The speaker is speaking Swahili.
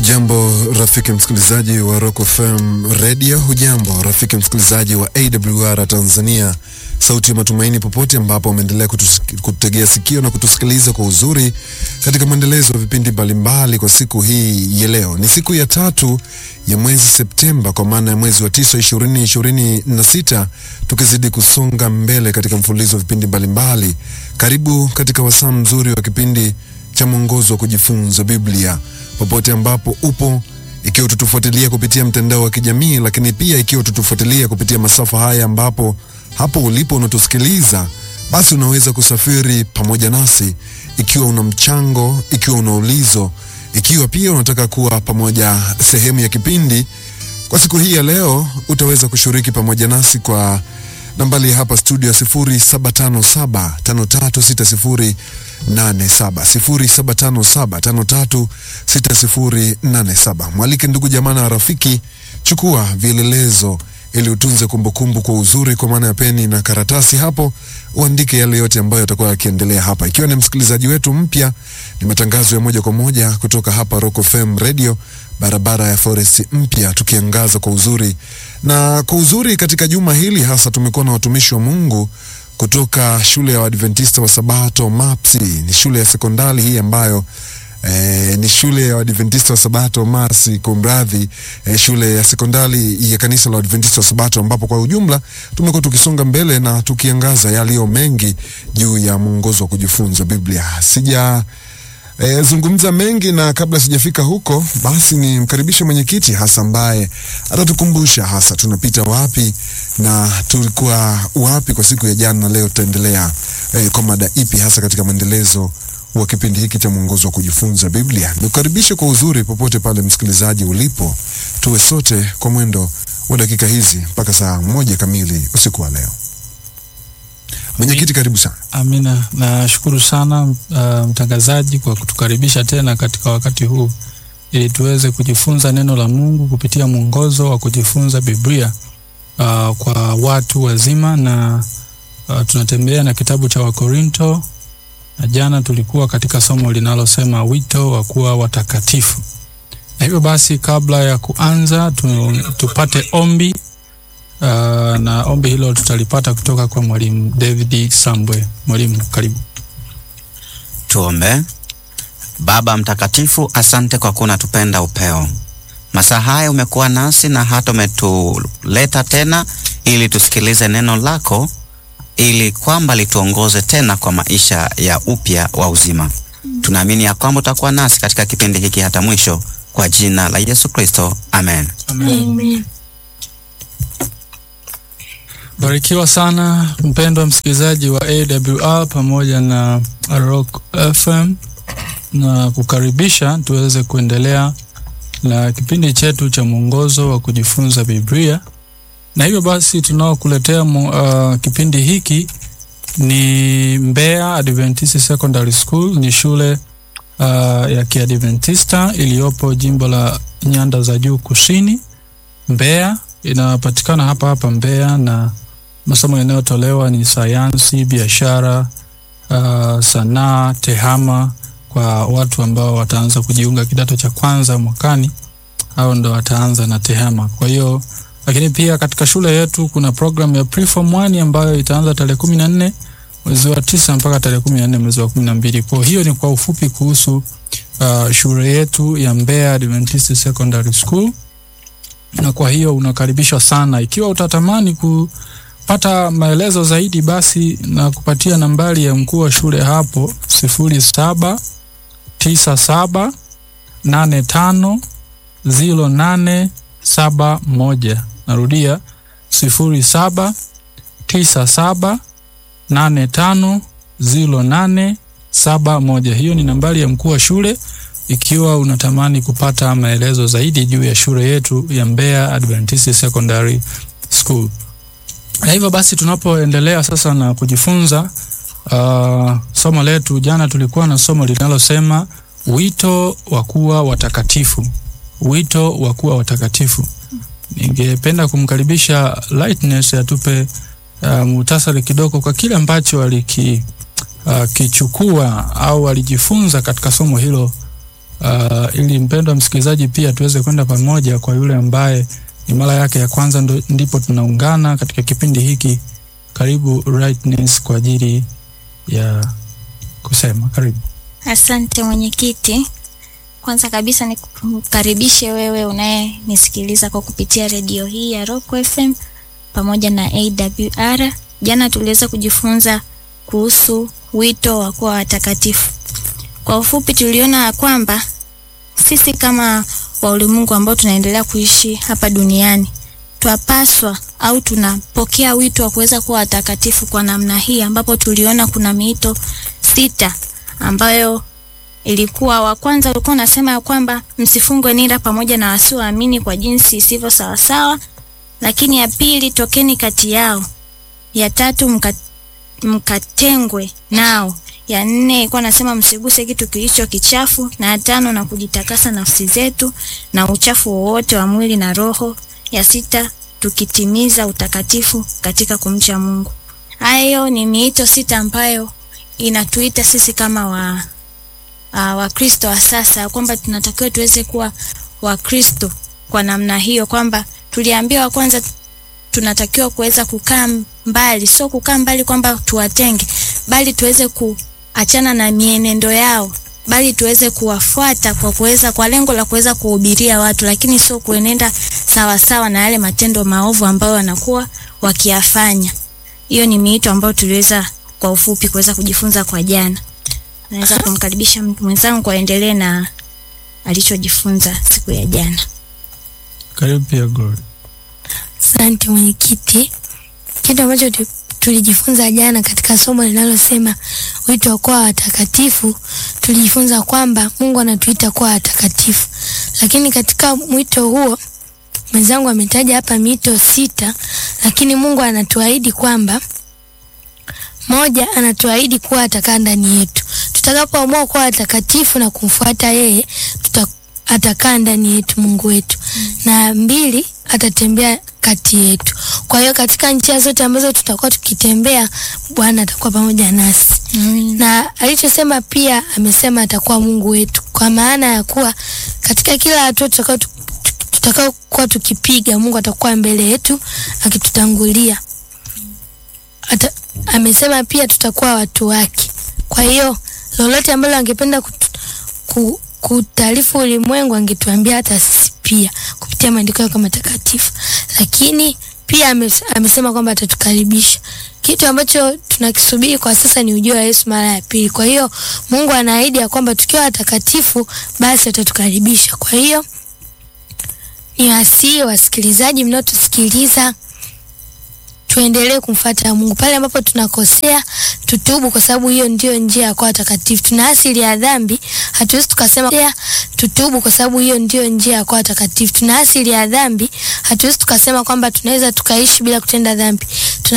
Hujambo rafiki msikilizaji wa Rock FM Radio, hujambo rafiki msikilizaji wa AWR Tanzania, sauti ya matumaini, popote ambapo umeendelea kutegea sikio na kutusikiliza kwa uzuri katika mwendelezo wa vipindi mbalimbali. Kwa siku hii ya leo, ni siku ya tatu ya mwezi Septemba, kwa maana ya mwezi wa tisa ishirini ishirini na sita, tukizidi kusonga mbele katika mfululizo wa vipindi mbalimbali. Karibu katika wasaa mzuri wa kipindi cha mwongozo wa kujifunza Biblia popote ambapo upo, ikiwa ututufuatilia kupitia mtandao wa kijamii, lakini pia ikiwa ututufuatilia kupitia masafa haya, ambapo hapo ulipo unatusikiliza, basi unaweza kusafiri pamoja nasi, ikiwa una mchango, ikiwa una ulizo, ikiwa pia unataka kuwa pamoja sehemu ya kipindi kwa siku hii ya leo, utaweza kushiriki pamoja nasi kwa nambari hapa studio ya 0757536087 0757536087. Mwalike ndugu jamaa na rafiki, chukua vielelezo ili utunze kumbukumbu kwa uzuri, kwa maana ya peni na karatasi. Hapo uandike yale yote ambayo yatakuwa yakiendelea hapa. Ikiwa ni msikilizaji wetu mpya, ni matangazo ya moja kwa moja kutoka hapa Rock FM Radio, barabara ya Forest mpya, tukiangaza kwa uzuri na kwa uzuri. Katika juma hili hasa tumekuwa na watumishi wa Mungu kutoka shule ya Waadventista wa Sabato MAPSI. Ni shule ya sekondari hii ambayo eh, ni shule ya Waadventista wa Sabato MARSI, kumradhi, eh, shule ya sekondari ya kanisa la Waadventista wa Sabato, ambapo kwa ujumla tumekuwa tukisonga mbele na tukiangaza yaliyo mengi juu ya mwongozo wa kujifunza Biblia. Sija E, zungumza mengi na kabla sijafika huko, basi ni mkaribishe mwenyekiti hasa ambaye atatukumbusha hasa tunapita wapi na tulikuwa wapi kwa siku ya jana, na leo tutaendelea e, kwa mada ipi hasa katika mwendelezo wa kipindi hiki cha mwongozo wa kujifunza Biblia. Nikukaribishe kwa uzuri popote pale msikilizaji ulipo, tuwe sote kwa mwendo wa dakika hizi mpaka saa moja kamili usiku wa leo. Mwenyekiti, karibu sana. Amina, nashukuru sana uh, mtangazaji kwa kutukaribisha tena katika wakati huu ili tuweze kujifunza neno la Mungu kupitia mwongozo wa kujifunza Biblia uh, kwa watu wazima, na uh, tunatembea na kitabu cha Wakorinto, na jana tulikuwa katika somo linalosema wito wa kuwa watakatifu. Na hivyo basi, kabla ya kuanza tu, tupate ombi Uh, na ombi hilo tutalipata kutoka kwa mwalimu David Sambwe. Mwalimu, karibu. Tuombe. Baba mtakatifu, asante kwa kuwa unatupenda upeo. Masaa haya umekuwa nasi na hata umetuleta tena ili tusikilize neno lako, ili kwamba lituongoze tena kwa maisha ya upya wa uzima. Tunaamini ya kwamba utakuwa nasi katika kipindi hiki hata mwisho, kwa jina la Yesu Kristo, amen. Amen. Amen. Barikiwa sana mpendwa msikilizaji wa AWR pamoja na Rock FM na kukaribisha tuweze kuendelea na kipindi chetu cha mwongozo wa kujifunza Biblia. Na hivyo basi tunaokuletea uh, kipindi hiki ni Mbeya Adventist Secondary School. Ni shule uh, ya Kiadventista iliyopo jimbo la Nyanda za Juu Kusini, Mbeya. Inapatikana hapa hapa Mbeya na masomo yanayotolewa ni sayansi, biashara, uh, sanaa, tehama kwa watu ambao wataanza kujiunga kidato cha kwanza mwakani, hao ndo wataanza na tehama. Kwa hiyo lakini pia katika shule yetu kuna program ya preform 1 ambayo itaanza tarehe kumi na nne mwezi wa tisa mpaka tarehe kumi na nne mwezi wa kumi na mbili. Kwa hiyo ni kwa ufupi kuhusu uh, shule yetu ya Mbeya Adventist Secondary School, na kwa hiyo unakaribishwa sana ikiwa utatamani ku pata maelezo zaidi basi na kupatia nambari ya mkuu wa shule hapo sifuri saba tisa saba nane tano ziro nane saba moja. Narudia sifuri saba tisa saba nane tano ziro nane saba moja. Hiyo ni nambari ya mkuu wa shule ikiwa unatamani kupata maelezo zaidi juu ya shule yetu ya Mbeya Adventist Secondary School. Na hivyo basi tunapoendelea sasa na kujifunza uh, somo letu, jana tulikuwa na somo linalosema wito wa kuwa watakatifu. Wito wa kuwa watakatifu. Ningependa kumkaribisha Lightness atupe uh, muhtasari kidogo kwa kile ambacho aliki uh, kichukua au alijifunza katika somo hilo uh, ili mpendwa msikilizaji pia tuweze kwenda pamoja kwa yule ambaye ni mara yake ya kwanza ndo, ndipo tunaungana katika kipindi hiki. Karibu Rightness kwa ajili ya kusema. Karibu. Asante mwenyekiti. Kwanza kabisa nikukaribishe wewe unayenisikiliza kwa kupitia redio hii ya Rock FM pamoja na AWR. Jana tuliweza kujifunza kuhusu wito wa kuwa watakatifu. Kwa ufupi, tuliona ya kwamba sisi kama wa ulimwengu ambao tunaendelea kuishi hapa duniani twapaswa au tunapokea wito wa kuweza kuwa watakatifu kwa namna hii, ambapo tuliona kuna miito sita ambayo ilikuwa wa kwanza ulikuwa unasema ya kwamba msifungwe nira pamoja na wasioamini kwa jinsi isivyo sawasawa, lakini ya pili tokeni kati yao, ya tatu mka, mkatengwe nao, ya nne ilikuwa nasema msiguse kitu kilicho kichafu, na ya tano na kujitakasa nafsi zetu na uchafu wowote wa mwili na roho, ya sita tukitimiza utakatifu katika kumcha Mungu. Hayo ni miito sita ambayo inatuita sisi kama wa uh, Wakristo wa sasa kwamba tunatakiwa tuweze kuwa Wakristo kwa namna hiyo, kwamba tuliambiwa kwanza tunatakiwa kuweza kukaa mbali, sio kukaa mbali kwamba tuwatenge, bali tuweze kuachana na mienendo yao, bali tuweze kuwafuata kwa kuweza kwa lengo la kuweza kuhubiria watu, lakini sio kuenenda sawa sawa na yale matendo maovu ambayo wanakuwa wakiyafanya. Hiyo ni miito ambayo tuliweza kwa ufupi kuweza kujifunza kwa jana. Naweza kumkaribisha mtu mwenzangu kuendelee na alichojifunza siku ya jana. Karibu pia Glory. Asante mwenyekiti. Kitu ambacho tu- tulijifunza jana katika somo linalosema wito wa kuwa watakatifu, tulijifunza kwamba Mungu anatuita kuwa watakatifu, lakini katika mwito huo mwenzangu ametaja hapa mito sita, lakini Mungu anatuahidi kwamba moja, anatuahidi kuwa atakaa ndani yetu. Tutakapoamua kuwa watakatifu na kumfuata yeye, tuta, atakaa ndani yetu Mungu wetu. Na mbili, atatembea kati yetu. Kwa hiyo katika njia zote ambazo tutakuwa tukitembea, Bwana atakuwa pamoja nasi. Na alichosema pia amesema atakuwa Mungu wetu, kwa maana ya kuwa katika kila hatua tutakao tutakao kuwa tukipiga, Mungu atakuwa mbele yetu akitutangulia. Ata, amesema pia tutakuwa watu wake. Kwa hiyo lolote ambalo angependa kutu, ku, kutaarifu ulimwengu angetuambia hata sisi pia kupitia maandiko yake matakatifu, lakini pia ames, amesema kwamba atatukaribisha. Kitu ambacho tunakisubiri kwa sasa ni ujio wa Yesu mara ya pili. Kwa hiyo Mungu anaahidi ya kwamba tukiwa watakatifu basi atatukaribisha. Kwa hiyo ni wasii wasikilizaji mnaotusikiliza tuendelee kumfuata Mungu pale ambapo tunakosea, tutubu, kwa sababu hiyo ndio njia ya kuwa watakatifu. Tuna asili ya dhambi, hatuwezi tukasema "Kosea, tutubu, kwa sababu hiyo ndio njia ya kuwa watakatifu. Tuna asili ya dhambi, hatuwezi tukasema kwamba tunaweza tukaishi bila kutenda dhambi. Tuna